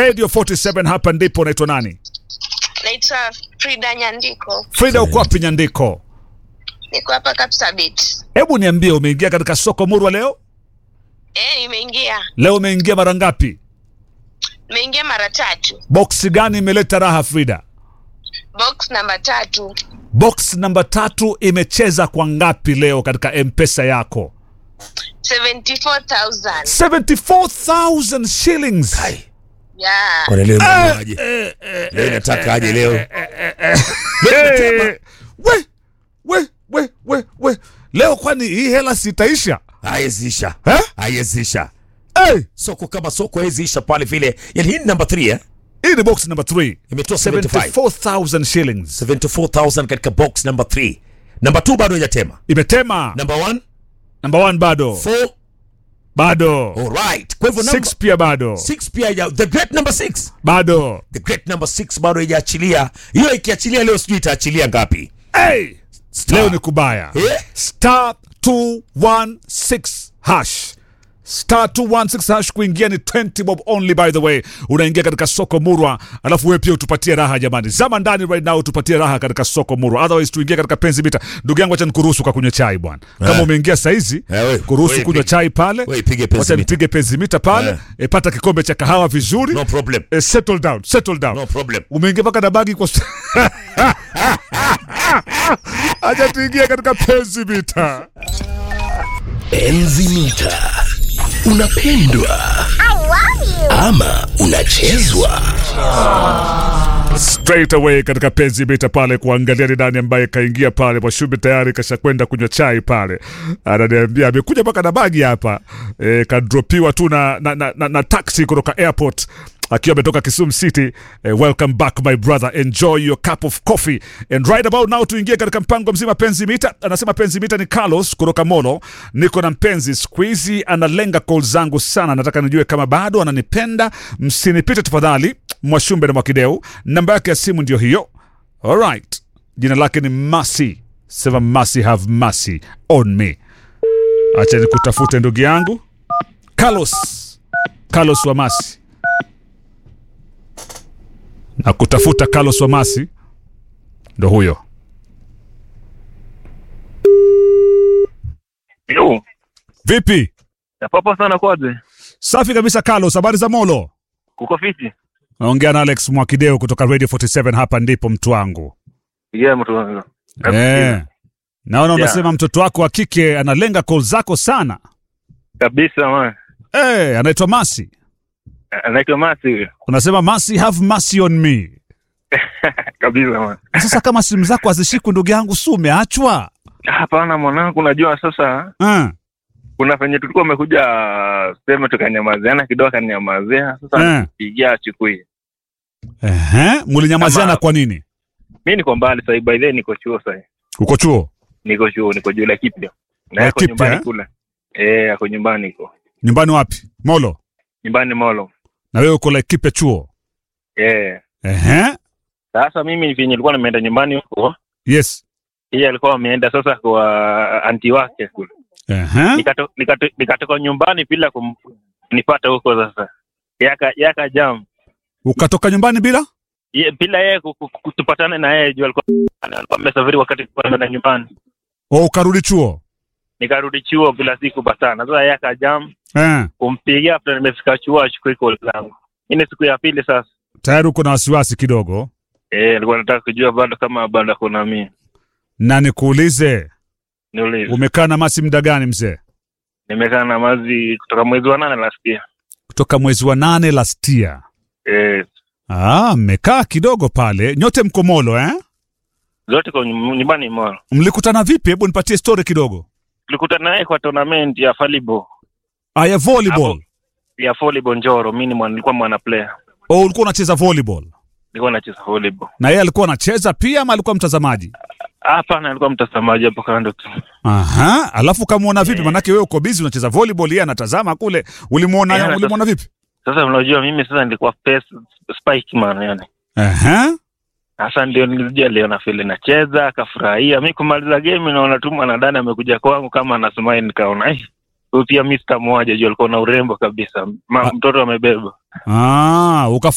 Radio 47 hapa ndipo. Unaitwa nani? Naitwa Frida Nyandiko, Frida, uko wapi Nyandiko? niko hapa Kapsabet. Hebu niambie, umeingia katika soko murwa leo? Eh, nimeingia Leo umeingia mara ngapi? nimeingia mara tatu, Boksi gani imeleta raha Frida? box namba tatu, Box namba tatu imecheza kwa ngapi leo katika mpesa yako? 74,000 74,000 shillings. yeah. Kwa leo mnaaje? Leo inataka aje leo? Hey, we, we, we, we, we. Leo kwani hii hela sitaisha? Hayeziisha. Eh? Hayeziisha. Hey, Soko kama soko hayeziisha pale vile. Yaani hii ni namba 3 eh? hii ni box number 3. Imetoa 75. 74,000 shillings. 74,000 katika box number 3. Namba 2 bado haijatema. Imetema. Number 1 Number 1 bado. 4 Bado. Alright. Kwa hivyo number 6 pia bado. 6 pia haija the great number 6. Bado. The great number 6 bado haijaachilia. Hiyo ikiachilia leo sijui itaachilia ngapi. Hey, Star. leo ni kubaya. Eh? Star 216 hash. Star 216 hash kuingia ni 20 bob only by the way. Unaingia katika soko murwa, alafu wewe pia utupatie raha jamani. Zama ndani right now utupatie raha katika soko murwa. Otherwise tuingie katika penzi mita. Ndugu yangu acha nikuruhusu kwa kunywa chai bwana. Kama Eh. umeingia saizi, Eh, we- kuruhusu we kunywa pige- chai pale. we ipige penzi Wacha mita. nipige penzi mita pale. Eh. E, pata kikombe cha kahawa vizuri. No problem. E, settle down, settle down. No problem. Umeingia mpaka na bagi kwa Acha tuingie katika penzi mita. Enzi mita unapendwa ama unachezwa straight away katika penzi mita pale kuangalia ni nani ambaye kaingia pale. Mwashumbi tayari kashakwenda kunywa chai pale, ananiambia amekuja mpaka na bagi hapa e, kadropiwa tu na, na, na, na, na taxi kutoka airport akiwa ametoka Kisumu City. Eh, welcome back my brother, enjoy your cup of coffee and right about now tuingie katika mpango mzima penzi mita. Anasema penzi mita ni Carlos kutoka Molo. Niko na mpenzi siku hizi analenga call zangu sana, nataka nijue kama bado ananipenda. Msinipite tafadhali, Mwashumbe na Mwakideu. Namba yake ya simu ndio hiyo. Alright, jina lake ni Masi. Sema Masi, have mercy on me. Acha nikutafute ndugu yangu Carlos, Carlos wa Masi na kutafuta Carlos Wamasi ndo huyo. Yo, Vipi? popo sana kwaje? Safi kabisa Carlos, habari za Molo? Kuko fiti? Naongea na Alex Mwakideo kutoka Radio 47 hapa ndipo mtu wangu. Yeah, mtu wangu. Eh. Naona Yeah. unasema mtoto wako wa kike analenga call zako sana. Kabisa man. Eh, anaitwa Masi. Anaitwa Masi huyo. Unasema Masi have mercy on me. Kabisa man. Na Sasa kama simu zako hazishikwi ndugu yangu, si umeachwa? Hapana mwanangu, unajua sasa Eh. kuna venye tulikuwa umekuja sema tukanyamaziana kidogo, akanyamazia sasa, Eh. nipigia achukui. Ehe, mlinyamaziana Kama- kwa nini? Mi niko mbali sahii, by the way niko chuo sahii, Uko chuo? niko chuo, niko juu la Kipya na La yako Kipya, nyumbani eh? kule. Eh, ako nyumbani iko Nyumbani wapi? Molo. nyumbani Molo. Na wewe uko Laikipia chuo? Eh, Ehe. sasa mimi venye nilikuwa nimeenda nyumbani huko, Yes. yeye alikuwa ameenda sasa kwa anti wake kule Ehe. nikato- nikato- nikatoka nyumbani bila kum- kunipata huko sasa yaka yaka jam Ukatoka nyumbani bila? Ye- bila yeye ku- ku- ku- tupatane na yeye juu alikuwa alikuwa amesafiri wakati tulikuwa tunaenda nyumbani O ukarudi chuo? nikarudi chuo bila si kupatana sasa yaka jam Eh. kumpigia after nimefika chuo achukue call zangu hii ni siku ya pili sasa Tayari uko na wasiwasi kidogo. eh alikuwa nataka kujua bado kama bado kuna mimi Na nikuulize, niulize umekaa na Masi muda gani mzee? nimekaa na mazi kutoka mwezi wa nane last year Kutoka mwezi wa nane last year. eh Ah, mmekaa kidogo pale. Nyote mko Molo eh? zote kwa nyum- nyumbani mwa Mlikutana vipi? Hebu nipatie story kidogo. tulikutana naye kwa tournament ya volleyball Ah, ya volleyball. Hapo. ya volleyball Njoro. Mimi ni mwana- nilikuwa mwana player, Oh, ulikuwa unacheza volleyball. nilikuwa nacheza volleyball. Na yeye alikuwa anacheza pia ama alikuwa mtazamaji? Hapana, alikuwa mtazamaji hapo kando tu. Aha, alafu kamuona vipi? Eh. Manake wewe uko busy unacheza volleyball, yeye anatazama kule. Ulimuona Eh, anataz- ulimuona vipi? Sasa unajua mimi sasa nilikuwa pace spike man, yani Aha. sasa ndio nilijua leo na vile nacheza, akafurahia. Mi kumaliza game naona tu mwanadada amekuja kwangu kama anasmile, nikaona eh, huyu pia mi sitamwaja juu alikuwa na urembo kabisa, Ma, Ah. mtoto amebeba Ah,